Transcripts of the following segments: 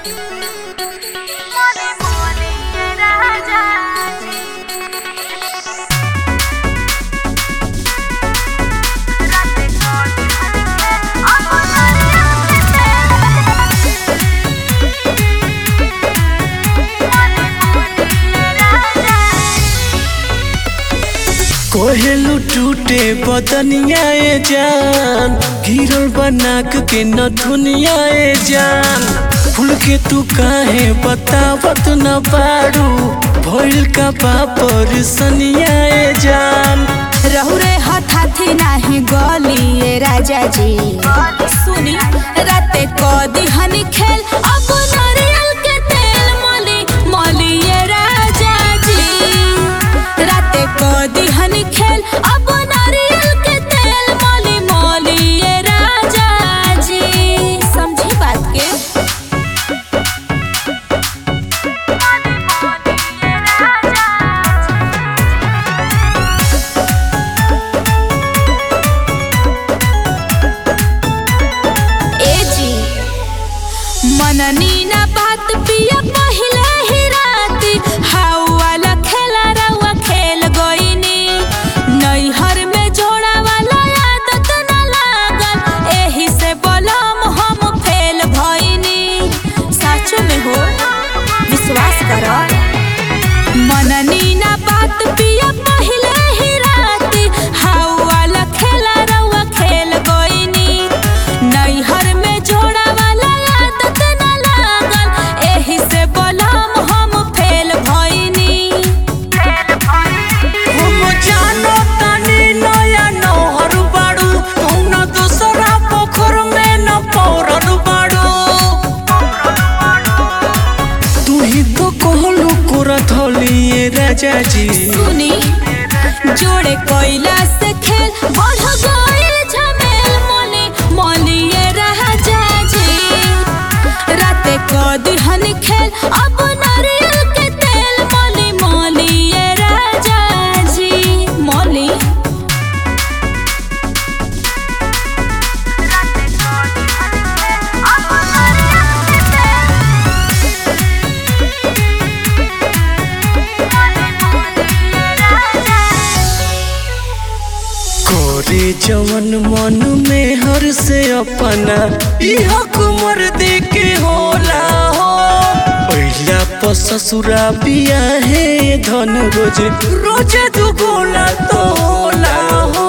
कोहेलू टूटे बदनिया ए जान गिरल बनाक के न दुनिया ए जान फूल के तू काहे बतावत न बाड़ू भइल का बापर सनिया ए जान रहुरे हठाथी नाही गलिए राजा जी सुनी राते कदी हनी खेल अब नारियल के तेल मली मलिए राजा जी राते कदी हनी खेल अब नारियल के तेल मली मलिए राजा जी समझी बात के ए जी मननी ना बात पिया पहिले ही राती हाउ वाला खेला रउआ खेल गईनी नैहर में जोड़ा वाला आदत ना लागल एही से बलम हम फेल भईनी सच में हो विश्वास कर मननी ना बात पिया पहिले ही राती हाउ वाला खेला रउआ खेल गईनी नैहर में जोड़ा वाला आदत ना लागल एही से बलम हम फेल भईनी हम जानो तानी नया नहर बाड़ू कौना दूसरा पोखर में न पौरल बाड़ू तू ही तो कहलू कोरा धलिए राजा जी सुनी जोड़े कोयला से खेल बढ़ गइल झमेल मोले मोलिए राजा जी राते कदी हनी खेल अब नारियल के तेल मोली मोलिए राजा जी मोली करे जवन मन में हर से अपना इह कुमर दे के होला हो पहिला प ससुरा बिया है धन रोज रोज दुगोला तो होला हो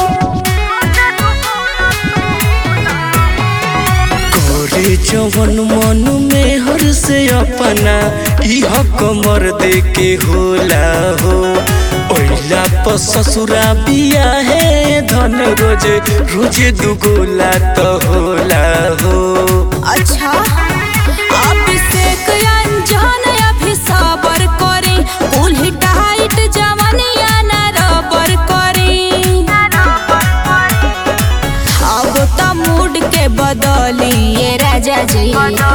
करे जवन मन में हर से अपना इह कमर दे के होला हो पहिला प ससुरा बिया है धन रोज रोज दुगोला तो होला हो अच्छा अभिषेक अंजन अभी सबर करी कुल्ही टाइट जवनिया ना रबर करी अब त मूड के बदलिए राजा जी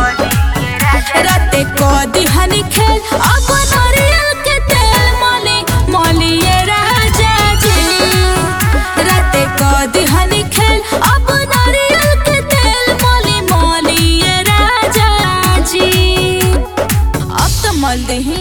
राते कदी हनी खेल अब नारियल के तेल मली मलिए राजा जी राते कदी हनी खेल अब नारियल के तेल मली मलिए राजा जी अब तो मल दही